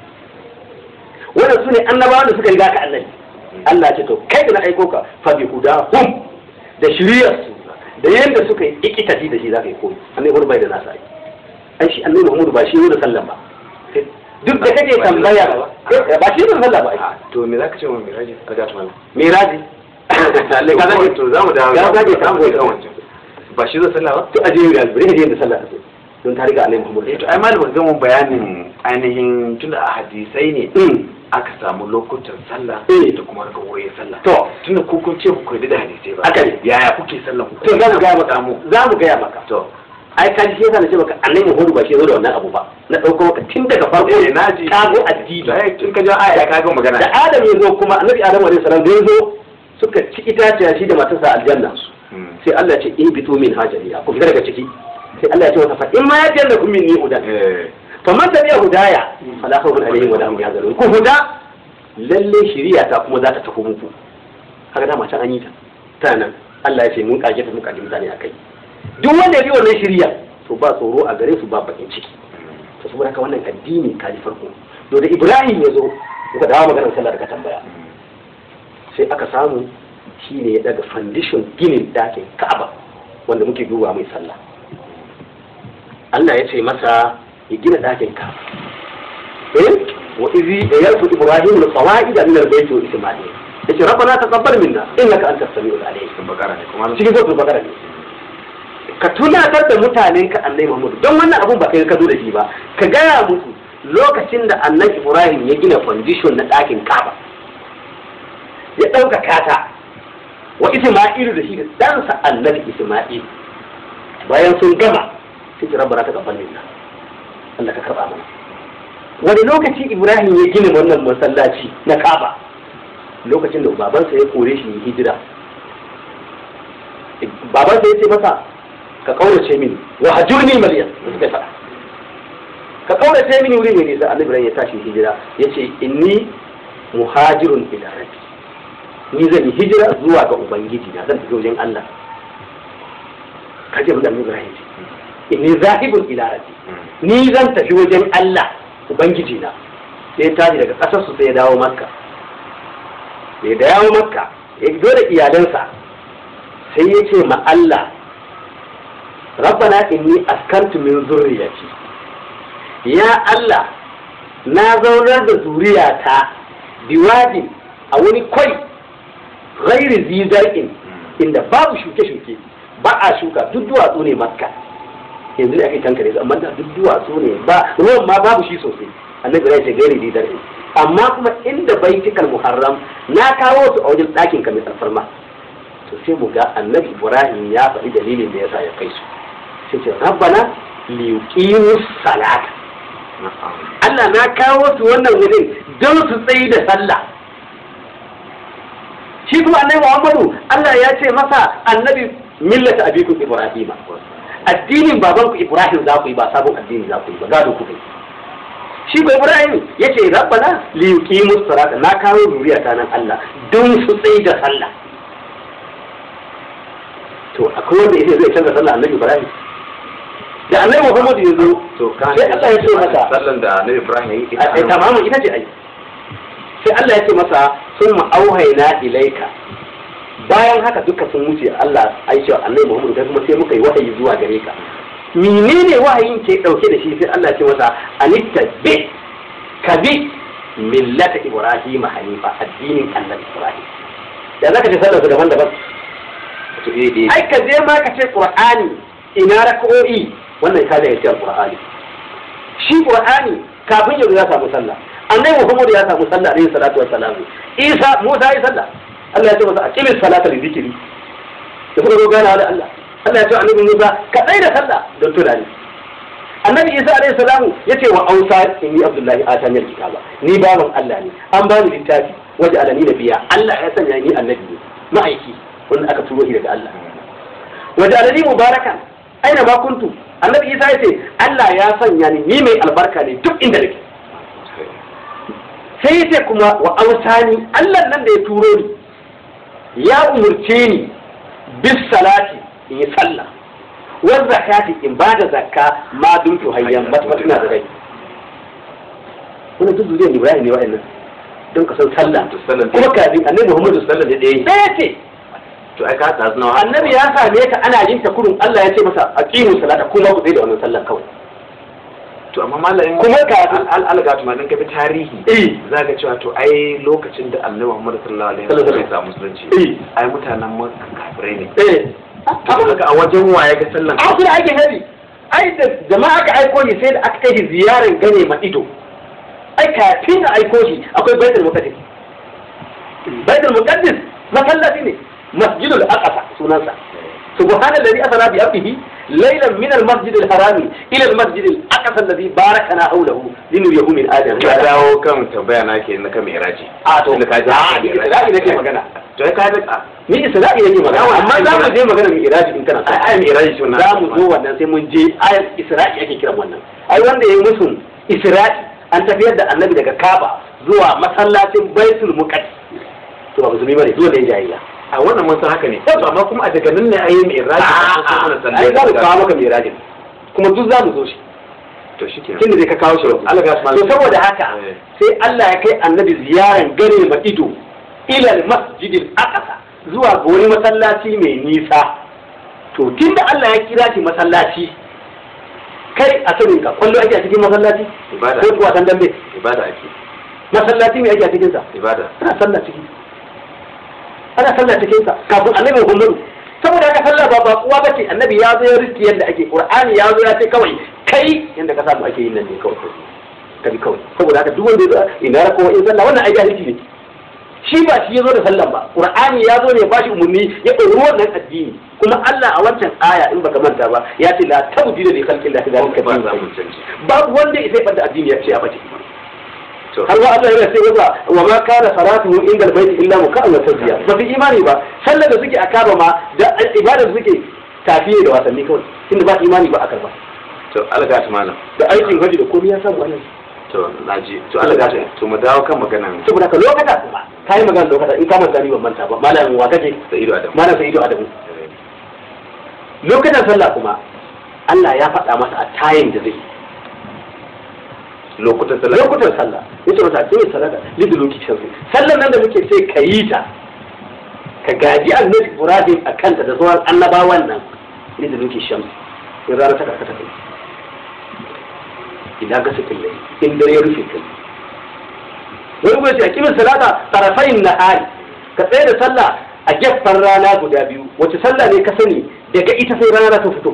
wannan su ne annabawan da suka riga ka annabi Allah ce to kai da na aiko ka fa bi hudahum da shiriyar su da yanda suka yi ikitati da shi zaka yi koyi annabi Muhammad bai da nasa ai ai shi annabi Muhammad ba shi ne da sallan ba duk da kake tambaya ba shi ne da sallah ba ai to me zaka ce wa miraji ka ga tumal miraji Allah ka zage to zamu dawo ya zage ta zamu ga wancan ba shi zai sallah ba to aje ya albari ne da sallah ta don ta riga annabi Muhammad eh to ai malamin zan mun bayanin ainihin tunda a hadisai ne aka samu lokutan sallah Eh. da kuma rakawoyin sallah to tunda ku kun ce ku koyi da hadisai ba Haka ne. yaya kuke sallah ku to za mu gaya maka za mu gaya maka to ai ka ji yasa na ce maka annabi Muhammad ba shi zo da wannan abu ba na dauko maka tun daga farko Eh, na ji. kago addini to ai tun ka ji aya ka ga magana da Adam ya zo kuma annabi Adam alaihi salam da ya zo suka ci itaciya shi da matarsa aljanna Hmm. sai Allah ya ce in bitu min hajariya ku fita daga ciki sai Allah ya ce masa fa in ma ya janna kun min ni hudan eh fa man tabi'a hudaya fala khawfun alaihim wa la hum yahzanun ku huda lalle shari'a ta kuma za ta tafi muku haka dama can an yi ta ta nan Allah ya ce mun kage ta mun kage mutane akai duk wanda ya bi wannan shari'a to ba tsoro a gare su ba bakin ciki to saboda haka wannan addini kaji farko to da Ibrahim ya zo muka dawo maganar sallah da ka tambaya sai aka samu shi ne ya daga foundation ginin dakin Ka'aba wanda muke duba mai sallah Allah ya ce masa ya gina dakin Ka'aba eh wa izi yarfu Ibrahim al-qawaid min al-bayt wa Isma'il yace rabbana taqabbal minna innaka antas samiul alim sun bakara ne kuma cikin suratul baqara ne ka tunatar da mutanen ka annabi Muhammad don wannan abun ba kai ka zo da shi ba ka gaya musu lokacin da annabi ibrahim ya gina foundation na ɗakin kaba ya ɗaukaka ta wa isma'ilu da shi da ɗansa annabi isma'il bayan sun gama sai ki rabbana ta gaban minna Allah ka karɓa mana wani lokaci ibrahim ya gina wannan masallaci na kaba lokacin da babansa ya kore shi hijira babansa ya ce masa ka kaurace mini wa hajurni maliyan da suka faɗa ka kaurace mini wuri mai nisa annabi ibrahim ya tashi hijira ya ce inni muhajirun ila rabbi ni zan yi hijira zuwa ga ubangiji na zan tafi wajen Allah kaje mun da annabi ibrahim ce inni zahibun ila rabbi ni zan tafi wajen Allah ubangiji na sai ya tashi daga kasar su sai ya dawo makka ya dawo makka ya zo da iyalansa sai ya ce ma Allah rabbana inni askantu min zurriyati ya Allah na zaunar da zuriyata biwadin a wani kwai ghairi zizar'in inda babu shuke-shuke ba a shuka duk duwatsu ne makka yanzu da ake tankare su amma da duk duwatsu ne ba ruwan ma babu shi sosai annabi ya ce gairi zizar'in amma kuma inda baitikal muharram na kawo su a wajen ɗakin ka mai alfarma to sai mu ga annabi ibrahim ya faɗi dalilin da yasa ya kai su sai ce rabbana liyuqimu salata Allah na kawo su wannan wurin don su tsayi da sallah shi kuma annabi Muhammadu Allah ya ce masa annabi millata abikum ibrahima addinin babanku ibrahim za ku yi ba sabon addini za ku yi ba gado ku yi shi ko ibrahim ya ce rabbana liyuqimu salata na kawo zuriya ta nan Allah don su tsayi da sallah to akwai wanda yake zai canza sallah annabi ibrahim da annabi muhammad ya zo to kan sai Allah ya ce masa sallan da annabi ibrahim ya yi a ai tamamin ita ce ai sai Allah ya ce masa sun ma'auhaina ilaika bayan haka duka sun wuce Allah ai cewa annabi muhammad kai kuma sai muka yi wahayi zuwa gare ka menene wahayin ke dauke da shi sai Allah ya ce masa anitta bi ka bi millata ibrahim hanifa addinin annabi ibrahim ya zaka ce sallar su daban-daban to eh eh ai ka je ma ka ce qur'ani ina raka'o'i wannan ka da yace qur'ani shi qur'ani kafin yanzu ya samu sallah annabi muhammad ya samu sallah alaihi salatu wassalam isa musa ya sallah Allah ya ce masa aqimis salata li dhikri da kuma gana da Allah Allah ya ce annabi musa ka tsai da sallah don tunani annabi isa alaihi salamu ya ce wa ausa inni abdullahi atani alkitaba ni baban Allah ne an bani littafi waje alani nabiya Allah ya sanya ni annabi ne ma'aiki wanda aka turo shi daga Allah waje alani mubarakan aina ma kuntu annabi isa ya ce Allah ya sanya ni ni mai albarka ne duk inda nake sai ya ce kuma wa ausani Allah nan da ya turo ni ya umurce ni bis salati in yi sallah wa zakati in ba da zakka ma dumtu hayyan matmatuna da rai wannan duk zuriyar Ibrahim ne wa'annan don ka san sallah to sallan kuma kafin annabi Muhammadu sallan da ɗaya sai ya ce to ai ka ta zuna annabi ya same ta ana yin ta kurun Allah ya ce masa aqimu salata kuma ku tsaye da wannan sallan kawai to amma malamin Kuma kafin- al alga to madan ka bi tarihi eh za ka cewa to ai lokacin da annabi Muhammad sallallahu alaihi Sallallahu wasallam alaihi ya samu musulunci eh ai mutanen makka kafirai ne eh to kaga a wajen waye ga sallan a kuma ake nabi ai da jama'a aka aiko shi sai da aka kai shi ziyarar gane ma ido ai kafin a aiko shi akwai baitul muqaddas baitul muqaddas masallaci ne masjidul aqsa sunansa subhanallazi asra bi abdihi laylan min al-masjid al-haram ila al-masjid al-aqsa alladhi barakana hawlahu linuriyahu min ayatina ka dawo kan tambaya na ke na kan miraji a to Tunda ka ji a ni isra'i nake magana to ai ka ji a ni isra'i nake magana Yawa, amma za mu je magana mai iraji in kana so ai ai miraji shi wannan za mu zo wannan sai mun je ayat isra'i ake kiran wannan ai wanda ya yi musu isra'i an tafiyar da annabi daga kaba zuwa masallacin baitul muqaddas to ba musulmi bane dole ne jahiliya a wannan mun san haka ne to amma kuma a daga nan ne ai miraji ai za mu kawo maka mirajin kuma duk za mu zo shi to shikenan kin da zai ka kawo shi Allah ya to saboda haka Eh. sai Allah ya kai annabi ziyaran gane ma ido ilal masjidil aqsa zuwa ga wani masallaci mai nisa to tunda Allah ya kira shi masallaci kai a sanin ka kwallo ake a cikin masallaci ibada ko kuwa san dambe ibada ake masallaci mai ake a cikin sa ibada ana sallah ciki ana sallah cikin sa kafin annabi Muhammadu saboda haka sallah ba ba kuwa bace annabi ya zo ya riski yadda ake qur'ani ya zo ya ce kawai kai yanda ka samu ake yin nan ne kawai ka bi kawai saboda haka duk wanda ya ina rako in sallah wannan ai jahilci ne shi ba shi ya zo da sallan ba qur'ani ya zo ne ba shi umarni ya ɗauri wannan addini kuma Allah a wancan aya in baka manta ba ya ce la tabdila li khalqi Allah zalika ba za din mu canji babu wanda ya sai fada addini ya ce a bace to har wa Allah yana sai wasa wa ma kana salatuhu inda albayt illa muka'an wa tasbiya ba su imani ba sallar da suke a kaba ma da ibadar da suke tafiye da wasanni kawai tunda ba imani ba a karba to alga ta malam da aikin haji da komai ya samu wannan to naji to alga ta to mu dawo kan maganan saboda ka lokata kuma kai magana lokata in ka manta ni ban manta ba malamin wa kaje da ido adam malam sai ido adamu lokacin sallah kuma Allah ya faɗa masa a tayin da zai lokutan sallah lokutan sallah ya ce masa a cikin sallah lidu lokacin sallah sallan nan da muke sai ka yi ta ka gaji annabi Ibrahim a kanta da sauran annabawan nan lidu lokacin shamsi in rana ta karkata kai idan ka sakin lai in dare ya rufe kai wani kuma ce a kimin salata tarafayin nahari ka tsaye da sallah a gefen rana guda biyu wace sallah ne ka sani daga ita sai rana ta fito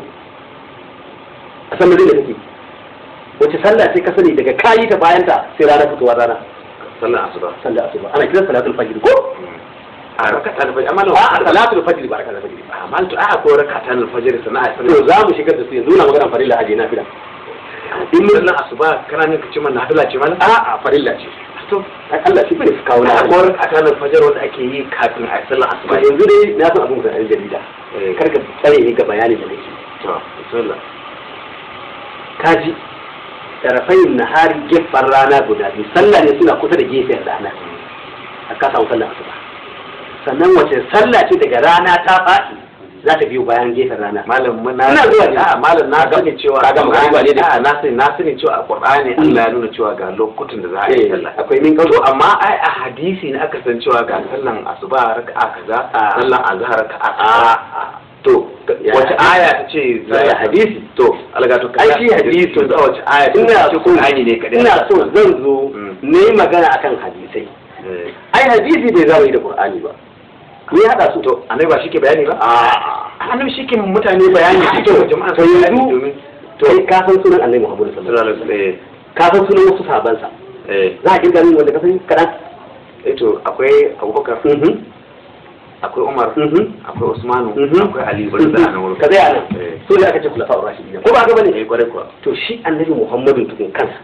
a san da take wace sallah sai ka sani daga kayi ta bayan ta sai rana fitowa rana sallan asuba sallah asuba ana kiran salatul fajr ko a rakata alfajir amma a salatul fajr ba rakatul fajr ba amma to a ko rakata alfajir sana'a to sallan za mu shigar da su yanzu na magana farilla aje na fila in sallan asuba kana ne ka ce mana nafila ce mana a a farilla ce to ai Allah shi bai kawo na a ko rakata alfajir wanda ake yi kafin a sallan asuba ba yanzu dai na san abin da ɗan jarida Eh. kar ka tsare ni ga bayanin da nake to bismillah kaji tarafayin nahari gefen rana guda biyu sallah ne suna kusa da gefen rana a ka samu sallah asuba sannan wace sallah ce daga rana ta faɗi za ta biyo bayan gefen rana malam mun na Ina zuwa ne. a malam na Kaga- sani cewa kaga magana ne da- a na sani na sani cewa a qur'ani Allah ya nuna cewa ga lokutan da za a yi Eh, sallah akwai min to kawo amma ai a hadisi ne aka san cewa ga sallan asuba raka'a kaza Ah. sallan azhar raka'a a kaza to Ya wace hadisi. aya ta ce za Ya a hadisi. to alga to Ai, shi hadisi. to da wace aya ta ina ce so qur'ani ne kadai ina so zan zo Mm. ne magana akan hadisai Eh, ai hadisi bai zama yi da qur'ani ba ni hada su to annabi ba shi ke bayani ba a annabi shi ke mutane bayani shi ke wa jama'a to yanzu domin to kai ka san sunan annabi Muhammad sallallahu alaihi sallallahu alaihi wasallam ka san sunan wasu sahabansa eh za a kirga min wanda ka sani kadan eh to akwai abubakar mhm akwai umar mhm akwai usmanu Mhm. akwai ali bari da nan wurin ka tsaya nan Eh. so da aka ce kulafa rashidin ko ba ga bane eh kwarai kuwa to shi annabi Muhammadu tukun kansa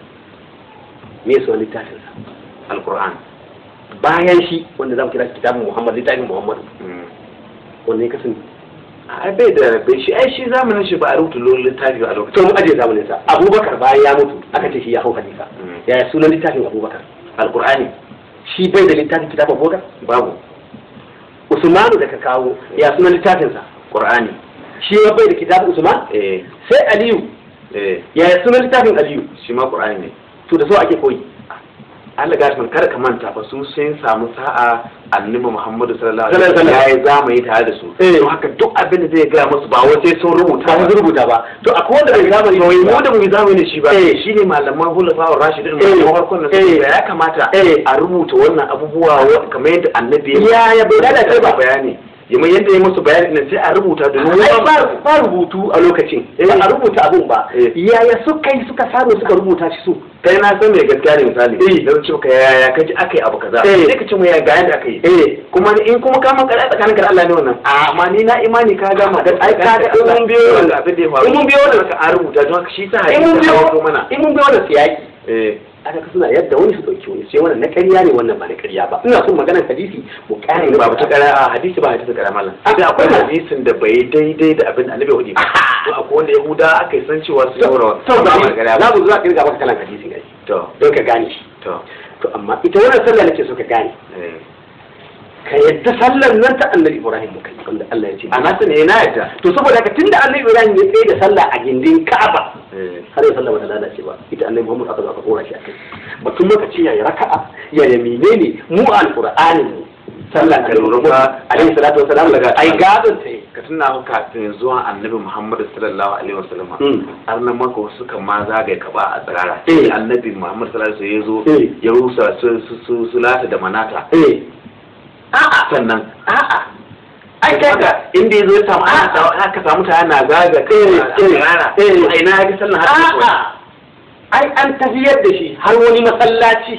me yasa littafin sa alquran bayan shi wanda zamu kira kitabun Muhammad littafin Muhammadu Mm. wanne ka sani ai bai da bai shi ai shi zamanin shi ba a rubuta lolin littafi a to lokacin mu aje zamanin sa Abubakar bayan ya mutu aka ce shi ya hau halifa Mm. yaya sunan littafin Abubakar alqurani shi bai da littafin kitabun Abubakar babu Usmanu da ka kawo ya sunan littafin sa qur'ani shi ma bai da kitabun Usman eh sai Aliyu eh yaya sunan littafin Aliyu shi ma qur'ani ne to da so ake koyi Allah ga shi kar ka manta fa su sun samu sa'a annabi Muhammadu sallallahu Sallallahu alaihi alaihi wasallam yayi zamani tare da su Eh. don haka duk abin da zai gaya musu ba wai sai sun rubuta ba su rubuta ba to akwai wanda bai zamani to mu da mu yi zamani shi ba Eh. shine malaman hulafa wa rashidin Eh. mu farkon da Eh. su ya kamata Eh. a rubuta wannan abubuwa wa- kamar yadda annabi Ya- ya bai lalace ba. bayani yamma yadda ya musu bayani nan sai a rubuta domin ai mu ba ba rubutu a lokacin Eh. ba a rubuta abun ba Eh. yaya suka yi suka samu suka rubuta shi su kai na san mai gaskiya ne misali Eh. dan ce ka yaya kaji aka yi abu kaza Eh. sai ka ce mu ya ga yadda aka yi eh kuma in kuma ka man kada tsakanin da Allah ne wannan amma ni na imani ka ga magana ai ka ga in mun biyo wannan abin da ya faru in mun biyo wannan ka an rubuta don haka shi sa in mun hadisi ya biyo kawo mana in mun biyo wannan siyaki eh aka ka suna yadda wani su dauki wani sai wannan na ƙarya ne wannan ba na ƙarya ba ina son maganar hadisi mu kare ba ba ta kara a hadisi ba hadisi kara mallan Ah, sai akwai akwai hadisin da bai daidai da abin annabi hudi ba to akwai wanda yahuda aka yi san cewa su yaura to ba ba kara za mu zuwa kirga maka kalan hadisi ne to don ka gane shi to to amma ita wannan sallah nake so ka gane eh ka yadda sallar nan ta annabi ibrahim muka yi wanda Allah ya ce a nasu ne na yadda to saboda haka tunda annabi ibrahim ya tsaye da sallah a gindin ka'aba eh har yau sallah bata lalace ba ita annabi muhammad aka zo aka kora shi a kai batun lokaci ya yi raka'a ya yi menene mu alqur'anin mu sallah Ka lura fa- alaihi salatu wasalam Daga- ai gadon ta yi ka tuna kafin zuwan annabi muhammadu sallallahu alaihi wasallam Mm. har nan maka wasu suka ma zagaye ka ba a tsirara Eh. annabi muhammadu sallallahu alaihi wasallam Eh. ya zo ya rusa su su su su lata da manata eh a'a sannan a'a ai kai ga inda ya zo ya samu ana aka samu ta yana zaga kai Eh, a tsirara eh, eh. a ina ya ga sallan haka a'a ai an tafiyar da shi har wani masallaci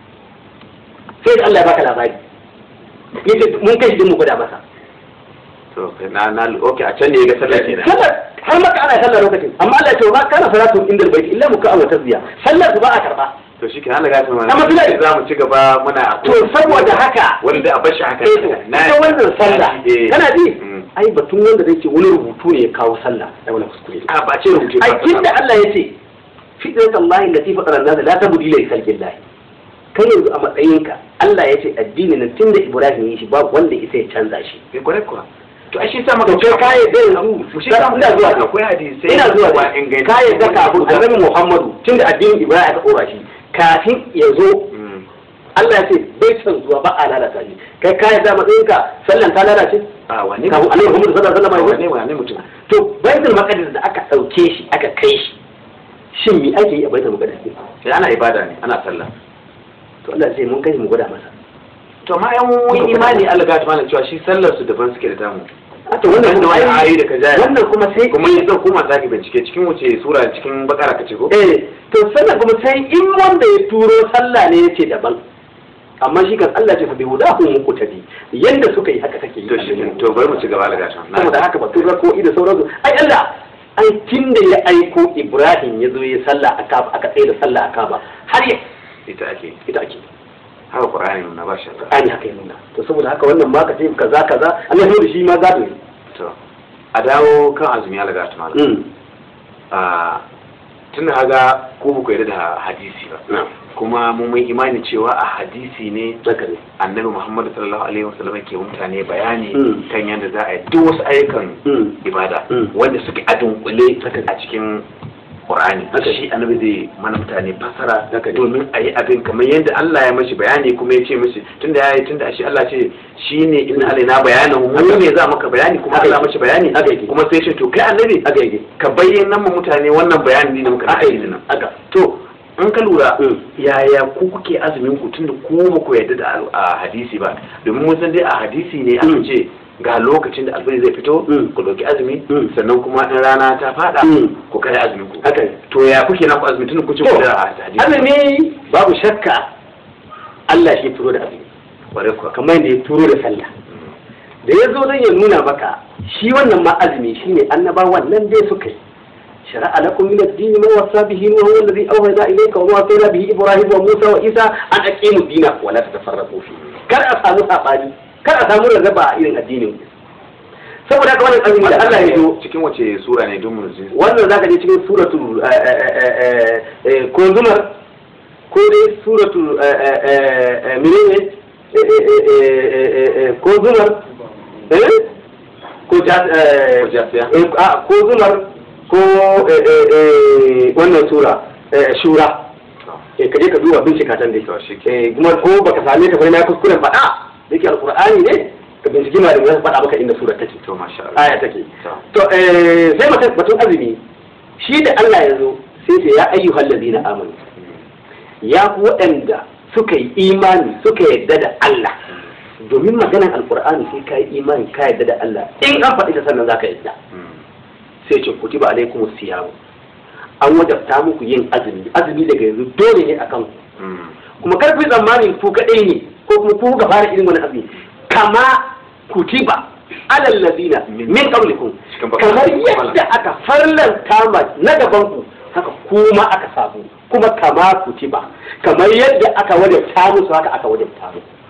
sai da Allah ya baka labari yace mun kai shi mu gwada masa to na na okay a can ne ga sallah kenan sallar har maka ana sallar lokacin amma Allah ya ce ma kana salatu inda bai illa muka wa tasbiya sallar su ba a karba to shi kenan Allah ya san Amma suna- za mu ci gaba muna to saboda haka wanda a bashi haka eh ita wannan sallah eh. kana ji Mm. ai batun wanda zai ce wani rubutu ne ya kawo sallah da wani kuskure a ba ce rubuce ai tunda Allah ya ce fitrat Allah allati fatara an-nas la tabdila li khalqillah kai yanzu a matsayinka Allah ya ce addini nan tunda Ibrahim ya shi babu wanda isa ya canza shi bai kware kuwa to ai shi sa maka to kai kai da yanzu mu shi ka ina zuwa akwai hadisi ina zuwa ba inganta kai da kafin annabi Muhammadu tunda addinin Ibrahim aka dora shi kafin ya zo Mm. Allah ya ce bai san zuwa ba a lalata shi kai kai da matsayinka sallan ta lalace a wane kafin annabi Muhammadu sallallahu alaihi wasallam wane wane mutum to baitul maqdis da aka dauke shi aka kai shi shin me ake yi a baitul maqdis ne sai ana ibada ne ana sallah to Allah ya ce mun kai mu gwada masa to ma yan mun imani Allah ga ta cewa shi sallar su daban suke da tamu a to wannan da wani ayi da ka jaya wannan kuma sai kuma yin zan koma zaki bincike cikin wuce sura cikin bakara kace ko eh to sannan kuma sai in wanda ya turo sallah ne yace daban amma shi kan Allah ce fa bi hudahu muqtadi yanda suka yi haka take yi to shi to bari mu ci gaba da gashin saboda haka ba tura ko da sauransu ai Allah ai tunda ya aiko Ibrahim ya zo ya sallah a Kaaba aka tsaye da sallah a Kaaba har ya ita ake ita ake haka qur'ani na ba shi Qur'ani haka ya nuna to saboda haka wannan ma ka ce kaza kaza Allah ya da shi ma gado ne to a dawo kan azumi Allah ga ta malam mm a tun da haga ko ba ku yarda da hadisi ba na kuma mun mai imani cewa a hadisi ne haka ne annabi muhammadu sallallahu alaihi wasallam ke wa mutane bayani Mm. kan yadda za a yi duk wasu ayyukan mm ibada Mm. wanda suke a dunkule Haka. a cikin Qur'ani Haka. shi annabi zai mana mutane fasara Haka. domin a yi abin kamar yadda Allah ya mashi bayani kuma ya ce mashi tunda ya yi tunda shi Allah ce shi ne inna alaina bayanan mu ne za maka bayani kuma Haka Allah yake. mashi bayani Haka yake. kuma sai ce to kai annabi haka yake ka bayyana mu mutane wannan bayani ne da muka haka yi yake nan haka to in ka lura Mm. yaya ku kuke azumin ku tunda ku ba ku yarda da al- a hadisi ba domin mun san dai a hadisi ne aka Mm. ce ga lokacin da alfajir zai fito Mm. ku ɗauki azumi Mm. sannan kuma in rana ta fada Mm. ku kai azumin ku haka ne to ya kuke na ku azumi tunda ku ce ku da hadisi azumi babu shakka Allah shi turo da azumi bare ku kamar yadda ya turo da sallah da ya zo don ya nuna maka shi wannan ma azumi shine annabawan nan dai suka yi شرع لكم من الدين ما وصى به نوح الذي اوحينا اليك وما وصينا به ابراهيم وموسى وعيسى ان اقيموا الدين ولا تتفرقوا فيه kar a samu sabani kar a samu rarraba a irin addinin saboda haka wannan azumi da Allah ya zo cikin wace sura ne don mu ji wannan zaka je cikin suratul eh, eh, eh, eh, ko zumar ko dai suratul eh, eh, eh, eh, menene Eh, eh, eh, eh, eh, eh, ko zumar eh ko ja- eh, Ko jasiya. eh, a, ko zumar ko eh, eh, eh, wannan sura eh, shura eh kaje ka duba bincika tan dai To, shi eh kuma ko baka same ta ba na kuskuren faɗa da yake alqur'ani ne ka binciki ma da zan faɗa maka inda sura take to masha Allah aya take To. to eh sai mutum batun azumi shi da Allah ya zo sai ce ya ayyuhal ladina amanu ya ku waɗanda suka yi imani suka yadda da Allah domin maganar alqur'ani sai ka yi imani ka yadda da Allah in an faɗi ta sannan zaka yadda Mm. sai ce kutiba alaikumus siyam an wajabta muku yin azumi azumi daga yanzu dole ne akan ku Mm. kuma karfi tsammanin ku kaɗai ne ko kuma ku kuka fara irin wani azumi kama kutiba alal ladina min qablikum Cikin bakara. kamar yadda aka farlanta ma na gaban ku haka kuma aka samu kuma kama kutiba kamar yadda aka wajabta musu haka aka wajabta muku